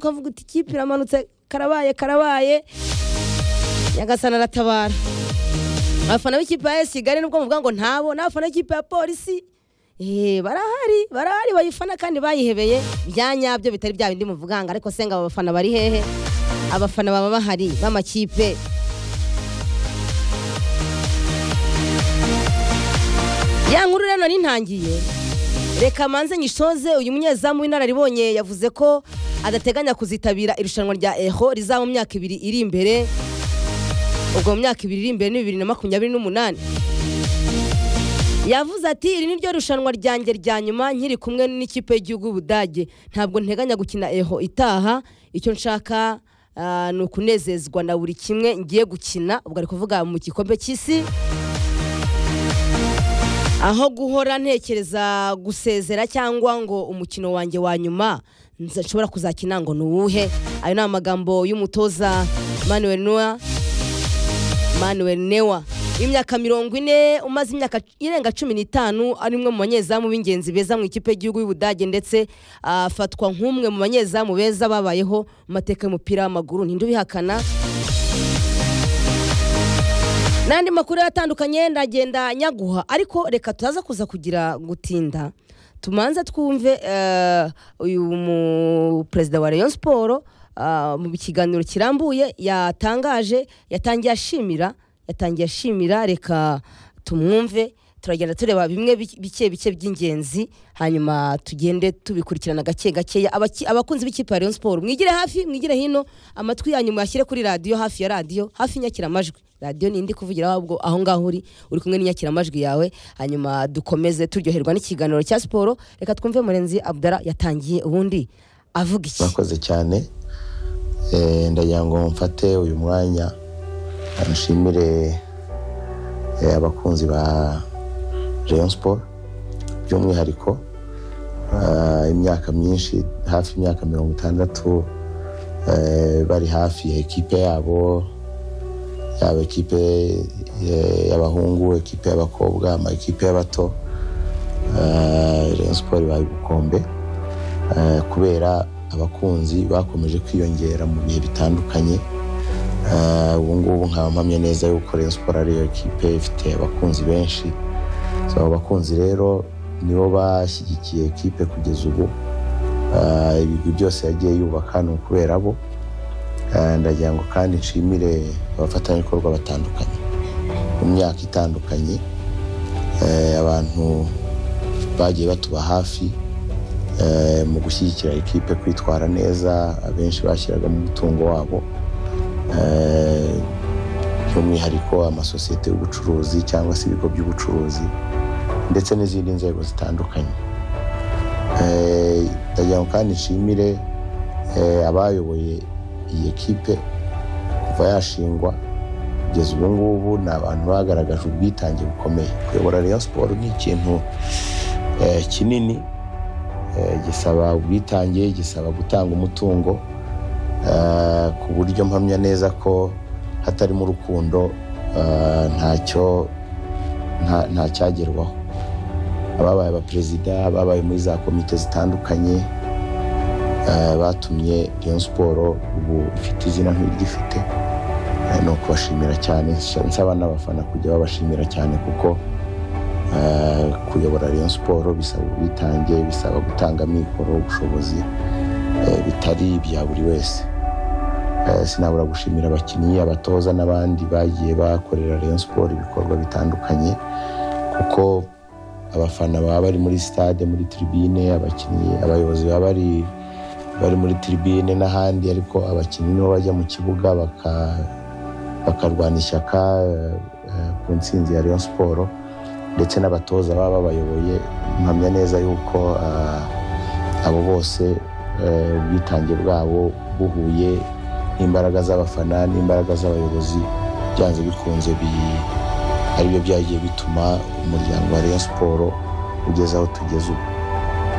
ukavuga uti ikipe iramanutse karabaye karabaye nyagasana aratabara abafana b'ikipe ya kigali nubwo muvuga ngo ntabo n'abafana b'ikipe ya polisi Eh, barahari barahari bayifana kandi bayihebeye bya nyabyo bitari bya bindi muvuga ngo ariko senga aba bafana bari hehe abafana baba bahari b'amakipe ya nkuru rero nari ntangiye reka manze nyishoze uyu munyezamu w'inararibonye yavuze ko adateganya kuzitabira irushanwa rya eho rizaba mu myaka ibiri iri imbere ubwo mu myaka ibiri iri imbere ni bibiri na makumyabiri n'umunani yavuze ati iri ni ryo rushanwa ryanjye rya nyuma nkiri kumwe n'ikipe y'igihugu y'ubudage ntabwo nteganya gukina eho itaha icyo nshaka ah, ni ukunezezwa na buri kimwe ngiye gukina ubwo ari kuvuga mu gikombe cy'isi aho guhora ntekereza gusezera cyangwa ngo umukino wanjye wa nyuma nza- nshobora kuzakina ngo ni uwuhe ayo ni amagambo y'umutoza manuel noa manuel newa w'imyaka mirongo ine umaze imyaka irenga cumi n'itanu ari umwe mu banyezamu b'ingenzi beza mu ikipe y'igihugu y'ubudage ndetse ah, afatwa nk'umwe mu banyezamu beza babayeho mu mateka y'umupira w'amaguru ntinde ubihakana n'andi makuru atandukanye ndagenda nyaguha ariko reka tutaza kuza kugira gutinda tumanze twumve eh, uyu mu perezida wa rayon siporo mu kiganiro kirambuye yatangaje yatangiye ashimira yatangiye ashimira reka tumwumve turagenda tureba bimwe bi- bike bike by'ingenzi hanyuma tugende tubikurikirana gake gakeya Abaki- abakunzi b'ikipe ya rayon siporo mwigire hafi mwigire hino amatwi yanyu muyashyire kuri radiyo hafi ya radiyo hafi y'inyakiramajwi radiyo ni indi kuvugira ahubwo aho ngaho uri uri kumwe n'inyakiramajwi yawe hanyuma dukomeze turyoherwa n'ikiganiro cya siporo reka twumve murenzi abdara yatangiye ubundi avuga iki mwakoze cyane Eh, ndagira ngo mfate uyu mwanya nshimire eh, abakunzi ba rayon sport by'umwihariko ah, imyaka myinshi hafi imyaka mirongo itandatu eh, bari hafi ya ekipe yabo yaba ekipe eh, y'abahungu ekipe y'abakobwa ama ekipe y'abato Ah, rayon sport ibaye ubukombe Eh, kubera abakunzi bakomeje kwiyongera mu bihe bitandukanye Eh, ubu ngubu nkaba mpamye neza yuko Rayon Sport ariyo kipe ifite abakunzi benshi so abo bakunzi rero nibo bashyigikiye kipe kugeza ubu Eh, ibigwi byose yagiye yubaka ni ukubera bo Eh, ndagira ngo kandi nshimire abafatanyabikorwa batandukanye mu myaka itandukanye Eh, abantu bagiye batuba hafi eh, mu gushyigikira ikipe kwitwara neza abenshi bashyiragamo umutungo wabo Eh, by'umwihariko amasosiyete y'ubucuruzi cyangwa se ibigo by'ubucuruzi ndetse n'izindi nzego zitandukanye Eh, ndagira ngo kandi nshimire eh, abayoboye iyi kipe kuva yashingwa kugeza ubu ngubu ni abantu bagaragaje ubwitange bukomeye kuyobora Rayon Sport ni ikintu eh, kinini Eh, gisaba ubwitange gisaba gutanga umutungo eh, ku buryo mpamya neza ko hatarimo urukundo eh, ntacyo nta- ntacyagerwaho ababaye abaperezida ababaye muri za komite zitandukanye eh, batumye Rayon Sport ubu ifite izina nk'iryifite Eh, ni ukubashimira cyane nsaba n'abafana kujya babashimira cyane kuko Eh, kuyobora Rayon Sport bisaba ubwitange bisaba gutanga amikoro ubushobozi eh, bitari ibya buri wese Eh, sinabura gushimira abakinnyi abatoza n'abandi bagiye bakorera Rayon Sport ibikorwa bitandukanye kuko abafana baba bari muri stade muri tribune abakinnyi abayobozi baba bari bari muri tribune n'ahandi ariko abakinnyi nibo bajya mu kibuga baka- bakarwana ishyaka eh, eh, ku ntsinzi ya Rayon Sport ndetse n'abatoza baba babayoboye mpamya neza yuko ah, abo bose eh, ubwitange bwabo buhuye n'imbaraga z'abafana n'imbaraga z'abayobozi byanze bikunze bi- ari byo byagiye bituma umuryango wa Rayon Sport ugeze aho tugeze ubu